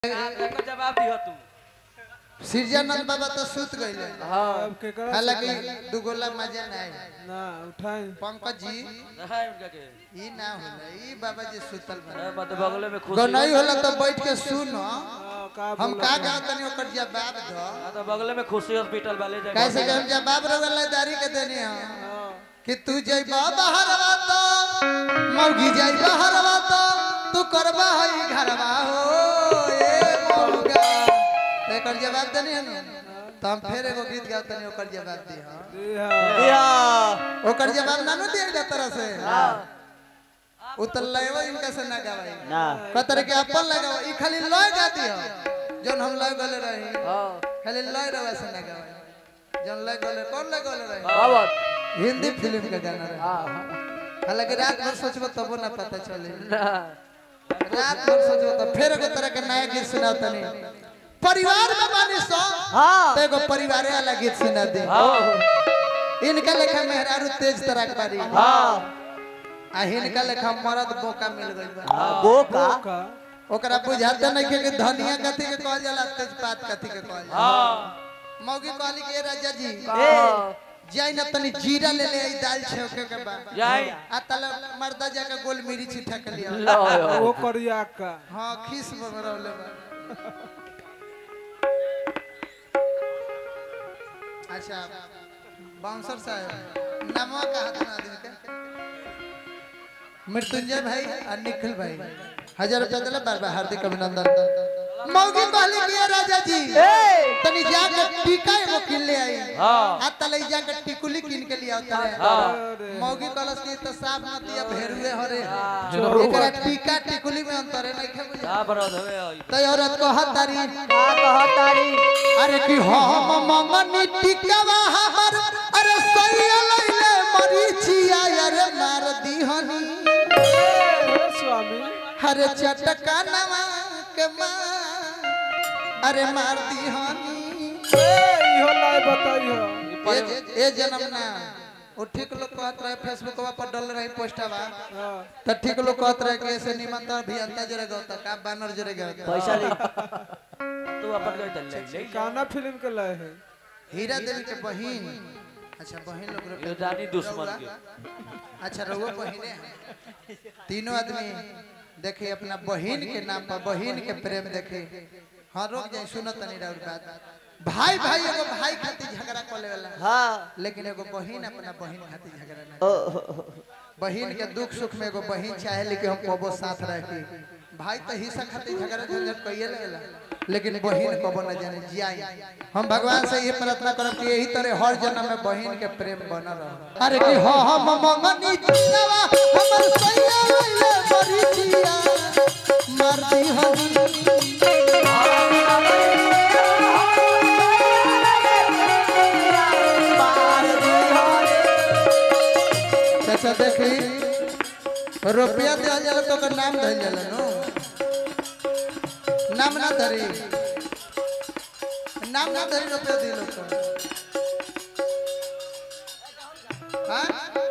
एकर जवाब दिह तू सिरजानंद बाबा तो सुत गइले अब केकरा हालांकि दुगोला मजा ना आई ना उठाई पंकज जी है उनका के ई ना होला ई बाबा जी सुतल बा अरे मत बगले में खुशी गनई होला तो बैठ के सुनो हाँ, का हम बोला का था? गाव तनी ओकर जवाब दो हाँ तो बगले में खुशी हॉस्पिटल वाले जगह कैसे के हम जवाब रवला दारी के देनी हम हाँ, कि तू जइबा बहरवा तो मौगी जइबा हरवा तो तू करबा हई घरवा हो ए मौगा ते कर जवाब देनी हम तो हम फिर एगो गीत गाव तनी ओकर जवाब दी हां जी हाँ। या ओकर जवाब ना नु दिया तरह से उतर लेवा इनका से ना गावाई ना कतर के अपन लगाओ ई खाली लय गा दियो जौन हम लय गले रही हां खाली लय रवा से ना गावाई जौन लय गले कौन लय गले रही बाबत हिंदी फिल्म का गाना रहे हां हालांकि रात भर सोचबो तबो ना पता चले ना रात भर सोचबो तो फिर एगो तरह के नया गीत सुनाओ तनी परिवार में बानी सो हां तो एगो परिवारे वाला गीत सुना दे हां इनका लेखा मेहरारू तेज तरह पारी हां आ हिनका लेखा मरद बोका मिल गइल बा बोका का ओकरा बुझाते नहीं कि धनिया कथी के कहल जाला तेजपात कथी के कहल जाला हां मौगी कहली के राजा जी ए जाई ना तनी जीरा ले ले आई दाल छौके के बा जाई आ तले मर्दा जाके गोल मिरी छिठा के लिया लो वो करिया का हाँ खीस बगरौले बा अच्छा बाउंसर साहब नामवा का हाथ ना आदमी के मृत्युंजय भाई और निखिल भाई हजार रुपया दिला बार बार हार्दिक अभिनंदन मौगी कहली कि राजा जी तनी जाके टीका एगो किन ले आई हां आ तले जाके टिकुली किन के लिया उतारे अरे मौगी कलस की तो साफ न दिया भेरुए हरे एकरा टीका टिकुली में अंतर है नहीं बुझा हां बरोद हवे आई तो औरत को हतारी का कहतारी अरे कि हम मंगनी टिकवा हमर अरे सैया लइले मरीचिया अरे मार दीहनी हे स्वामी अरे चटका नवा के मार अरे मार दीहनी ए इहो लाई बताइयो ए ए जन्म ना वो ठीक लोग कहत रहे फेसबुकवा पर डल रही पोस्टवा हाँ, तो ठीक लोग कहत रहे कि ऐसे निमन तो अभियंता जरे गौता का बानर जरे गौता पैसा ले तू अपन गई तल ले ले काना फिल्म के लाए है हीरा देवी के बहिन अच्छा बहिन लोग रुपया ये जानी दुश्मन के अच्छा रहुआ बहिने हैं। तीनों आदमी देखे अपना बहिन के नाम पर बहिन के प्रेम देखे हाँ रोक जाए सुनो तनी राउर बात भाई भाई एगो भाई खातिर झगड़ा कर लेवला हां लेकिन एगो बहिन अपना बहिन खातिर झगड़ा ना बहिन के दुख सुख में एगो बहिन चाहे लेकिन हम कबो साथ रहे भाई तो हिस्सा खातिर झगड़ा झंझट कइए लेला लेकिन बहिन कबो न जाने जियाई हम भगवान से ये प्रार्थना करब कि यही तरह हर जन्म में बहिन के प्रेम बनल रहे अरे कि हो हम मंगनी जिनवा हमर सैया लइले मरीचिया मरती हनी चाचा देखी रुपया दिया जाला तो ओकर नाम धइल जाला नो नाम ना धरी नाम ना धरी रुपया दिलो तो हाँ?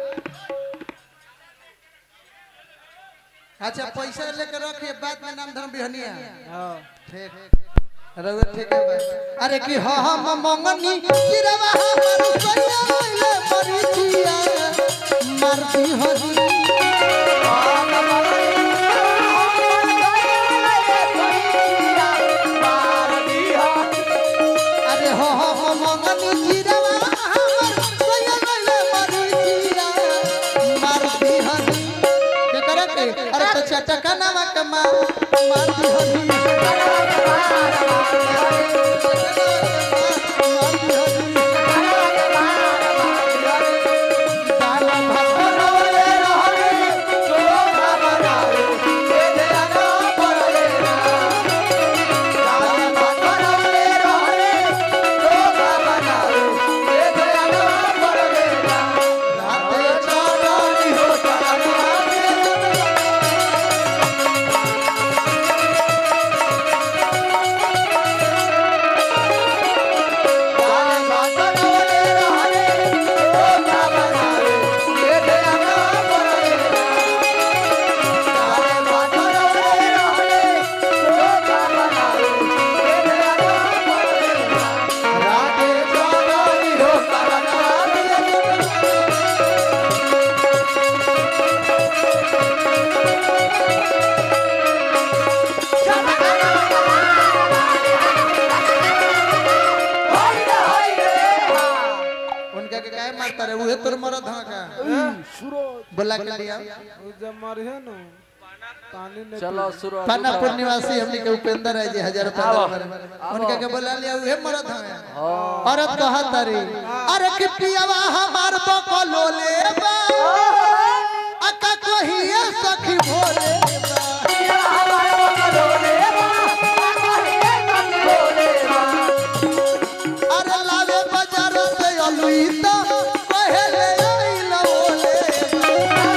अच्छा पैसा लेकर रखिए बाद में नाम धर्म बिहनिया हाँ ठीक रउआ ठीक है भाई अरे कि ह हम मंगनी गिरवा हमर सैया लइले मरीचिया मरती हनी अरे हो हो मंगनी गिरवा हमर सैया लइले मरीचिया मरती हनी के करे के अरे तो चटका नामा कमा मरती हनी कहता रे उहे तोर मरद हवा का बोला के लिया उ जब मरिहे नु पानी ने चलो शुरू पानापुर निवासी हमनी के उपेंद्र है जी हजार रुपया आओ, दे बारे। आओ। उनके के बोला लिया उहे मरद हवे हाँ औरत कहता रे अरे कि पियावा हमार बकलो ले बा अका कहिए सखी भोले बा अरे लावे बाजार से अलुई तो पहले आइल बोले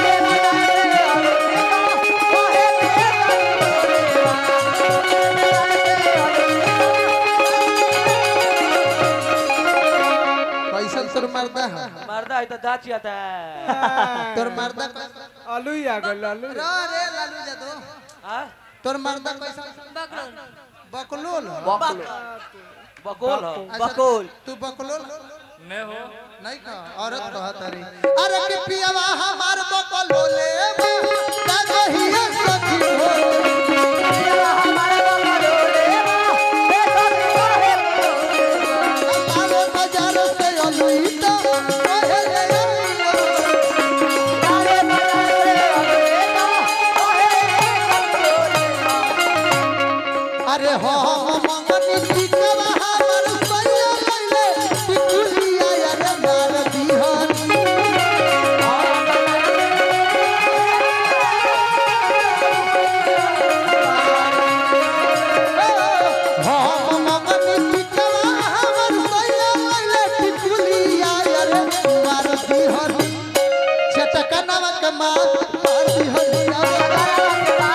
कैसन तोर मर्दा है मर्दा है तो दाची आता है तोर मर्दा कैसन आलू ही आ गल आलू रे रे लालू जादू हाँ? तोर मर्दा कैसन बकलोल बकुल बकुल हो, अच्छा, बकुल तू बकलोल मैं हो नहीं का औरत कहत रे अरे कि पियावा हमार बकलोले बा कहिए सखी भोले लावे बाजार से अलुई तो पहले आइल अरे हो मंगनी टिकवा हमर सैया लैले टिकुलिया यार मार दिहन हो मंगनी टिकवा हमर सैया लैले टिकुलिया यार मार दिहन छटकनवा के मार मार दिहन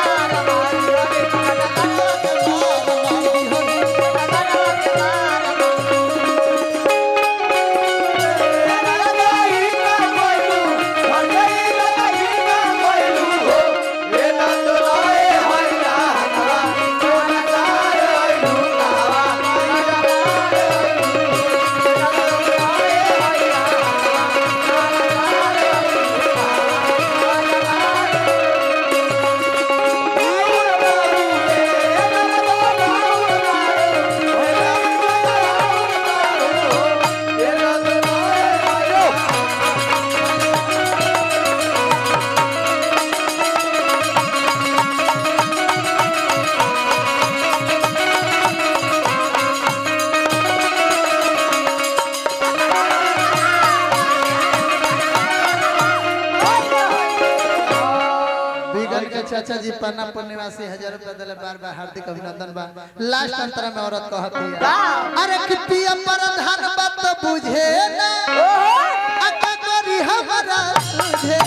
बिगड़ के चाचा जी पन्नापुर निवासी हजार रुपया दिले बार बार हार्दिक अभिनंदन बा लास्ट अंतरा में औरत कहत है अरे कितिया प्रधान बात बुझे ना अका करी हमारा तुझे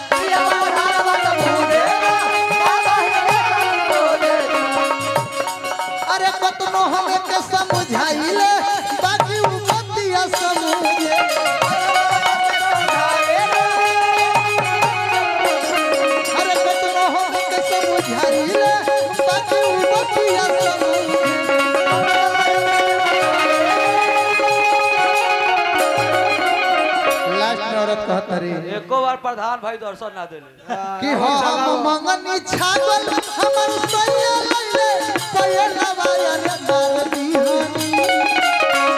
अरे कतनो हमें के समझाइले बाकी उ बतिया समझे अरे कतनो हमें के समझाइले बाकी उ बतिया समझे लास्ट में औरत कहत रे एको बार प्रधान भाई दर्शन ना दिले कि हम मंगनी छागल हमर सैया लैले पयलवा यार मार दिहनी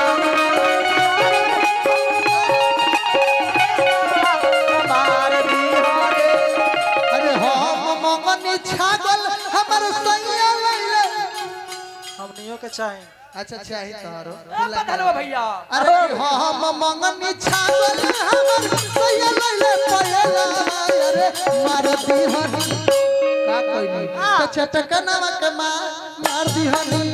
अरे हम मंगनी छागल हमर सैया लैले हमनियो के चाहे अच्छा चाही तोहरो बता भैया अरे कि हम मंगनी छागल हमर सैया लैले पयलवा यार मार दिहनी का कोई नहीं तो चटकनवा के मार मार दिहनी